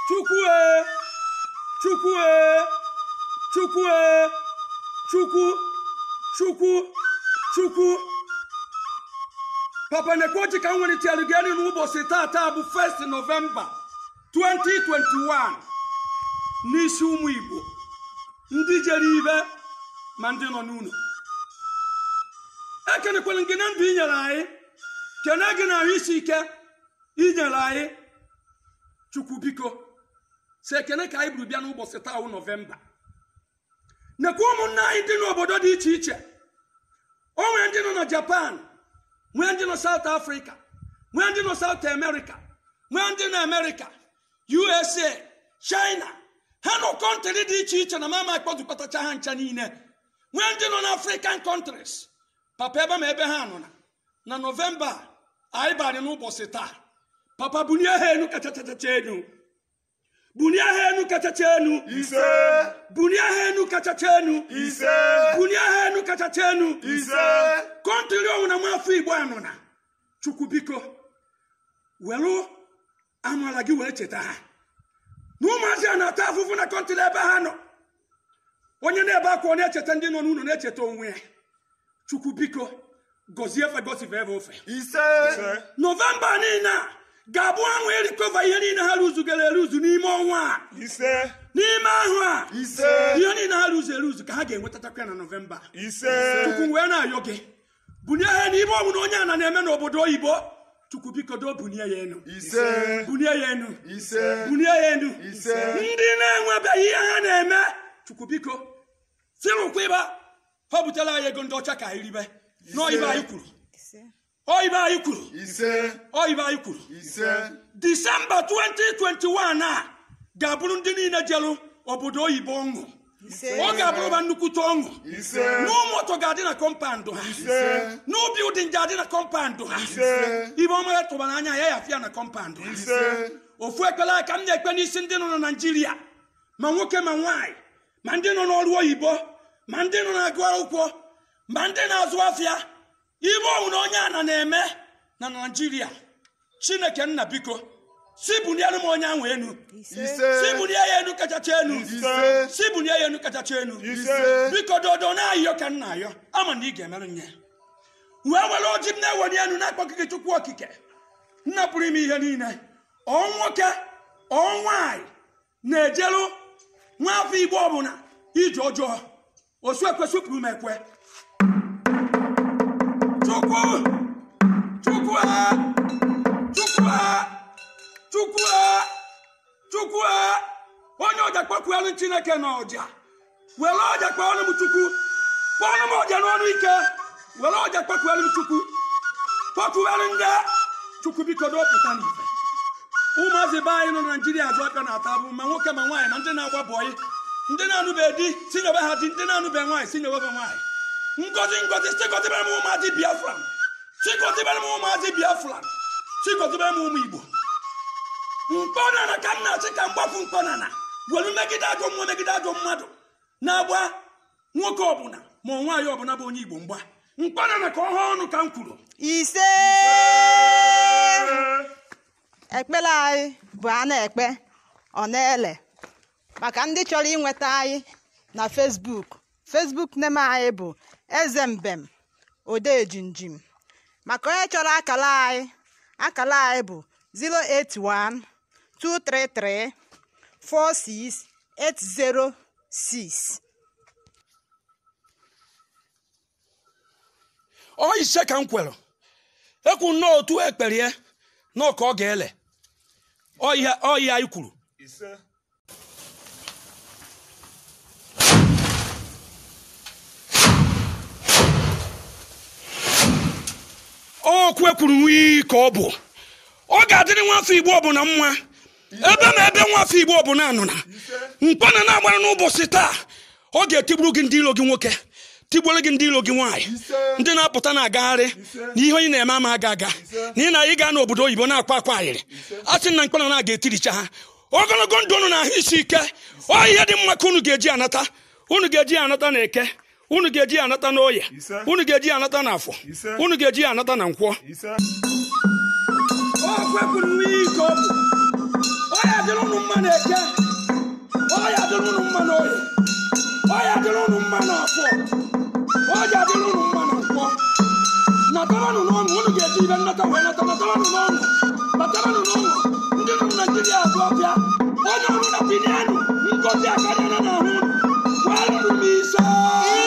chukwue chukwue chukwue chukwu chukwu chukwu papa nekwochi ka m welitelu gị elu n'ụbọchị tata bụ 1st nọvemba 2021 n'isi ụmụ igbo ndị jere ibe ma ndị nọ n'ụlọ ekenekwere gị na ndụ i nyere anyị kene gị na ahụ isi ike i nyere anyị chukwu biko si ekene ka anyị buru bịa n'ụbọchị taa wụ nọvemba nekwa ụmụnne anyị dị n'obodo dị iche iche o nwere ndị nọ na japan nwee ndị nọ saut afrịka nwee ndị nọ saut amerika nwee ndị nọ amerịka usa china ha nọ kọntrị dị iche iche na mama akpọtụkpatacha ha ncha niile nwee ndị nọ na african countries papa ebe ma ebe ha nọ na na nọvemba a, anyị barị n'ụbọchị taa papa bunie ha enu kachachacha enu bunie ha enu kachacha enu ise bunie ha enu kachacha enu ise bunie ha enu kachacha enu ise kọntrị ọnwụ na nwafọ igbo anọ na chukwu biko were amala gị wee cheta ha na ụmụazị a na-ata afụfụ na kọntrị ebe ha nọ onye na-ebe akwa ọ na-echeta ndị nọ n'ụlọ na-echeta onwe ya chukwu biko gọzie efe gosive ebe ofe ise nọvemba niile a ga-abụ anwụ erikova ihe niile ha rụzugoro eruzu n'ime ọnwa a ise n'ime ahụ a ise ihe niile ha rụzu eruzu ka ha ga-enwetatakwa ya na nọvemba ise chukwu wee na-ayọ gị bunye ha n'ibe ọbụla onye a na na-eme n'obodo oyibo chukwu biko do bunie ya enu ise bunie ya enu ise bunie ya enu ise ndị na-enwebeghị ihe ha na-eme chukwu biko sirụkwa ịba ha butela anyị ego ndị ọcha ka anyị ribe n'oyibe anyị kwuru oyibe anyị kwuru ise oyibe anyị kwuru ise disemba 2021 a ga-abụrụ ndị niile jelu obodo oyibo ọṅụ ọ ga-abụrụba nnukwute ọṅụ ise n'ụmụtọ ga-adị na kọmpandụ ha ise n'ubi ụdị nje adị na kọmpandụ ha ise ibe ọma ya tụbara anya ya yafịa na kọmpandụ ha ise ofu ekpere aka m na-ekpe n'isi ndị nọ na naijiria ma nwoke ma nwaanyị ma ndị nọ n'ọrụ oyibo ma ndị nọ na-agụ akwụkwọ ma ndị na-azụ afịa ibe ọnwụ na onye a na na-eme na naijiria chineke nna biko si bunyere m onye ahụ enu si ise bunie ya enu kachacha enu ise si bunie ya enu kachacha enu ise biko dodo na-ayọ ka nna ayọ ama na ị ga-emerụ nye wee were oji m na-eweli enu na-akpọkịgị chukwu okike nna pụrụ ime ihe niile ọ nwoke ọ nwaanyị na-ejeru nwaafọ igbo ọbụla ije ọjọọ osu ekwesịpụrụ m ekwe chukwu chukwu a chukwu a chukwu a chukwu a onye ọja kpọkwuelu chineke na ọja were ọja kpọọnụ m chukwu kpọọnụ m ọja n'ọnụ ike were ọja kpọkwuelu m chukwu kpọkwuelu ndị chukwu biko dọpụta n'ife ụmụazị be anyị nọ na naijiria azụ aka na-ata abụ ma nwoke ma nwaanyị ma ndị na-agba bọyị ndị na-anụbe di si nyobe ha di ndị na-anụbe nwaanyị si nyobe ha nwaanyị ngozi ngozi chịkọtibere m ụmụazị biafra chịkọtibere m ụmụazị biafra chịkọtibere m ụmụ igbo mkpọnana ka m na-achị ka mgbafu mkpọnana welu megide ajọ mmụọ megide ajọ mmadụ na-agba nwoke ọbụla ma ọ nwaanyị ọbụla bụ onye igbo mgba mkpọnana ka ọ hụ ọnụ ka m kwuru ise ekpere anyị bụ a na-ekpe ọ na-ele maka ndị chọrọ inweta anyị na fesbuk fesbuk name anyị bụ eze mbem odejinjim maka onye chọrọ akala anyị akala anyị bụ 081 233 46806 ọ ise ka m kwere ekwu nnọọ otu ekperie nọọ ka ọ ga-ele ọ ihe ọ ihe anyị kwuru ise okwu ekwuru n'iyi ka ọ bụ ọ ga-adịrị nwafọ igbo ọbụla mma ebe na ebe nwafọ igbo ọbụla nọ na mkpana na-agbara n'ụbọchị taa ọ ga-etigburu gị ndị ilo gị nwoke tigburu gị ndị ilo gị nwaanyị ndị na-apụta na-agagharị na ihe onye na-eme ama aga aga na ị na ị gaa n'obodo oyibo na-akwa akwa ayịrị a sị na mkpana na-aga etiricha ha ogologo ndụ unu na ahụ isi ike ọ ihe dị mma ka unu ga-eji anata unu ga-eji anata na eke unu ga-eji anata na oye Ise. unu ga-eji anata na afọ Ise. unu ga-eji anata na nkwọ ise ọkụ ekwuru n'iyi ka ọ bụ ọ ya dịrị ụnụ mma na eke ọya dịrị unu mma na oye ọya dịrị unu mma na afọ ọya dịrị unu mma na nkwọ nataranụ n'ọṅụ unu ga-eji ibe nnata wee nata nataranụ n'ọṅụ nataranụ n'ọṅụ ndị nọ na naijiria azụ ọbịa onye ọrụ na pinianụ ngozi akarịa na n'ahụ unu kwalụrụ m ise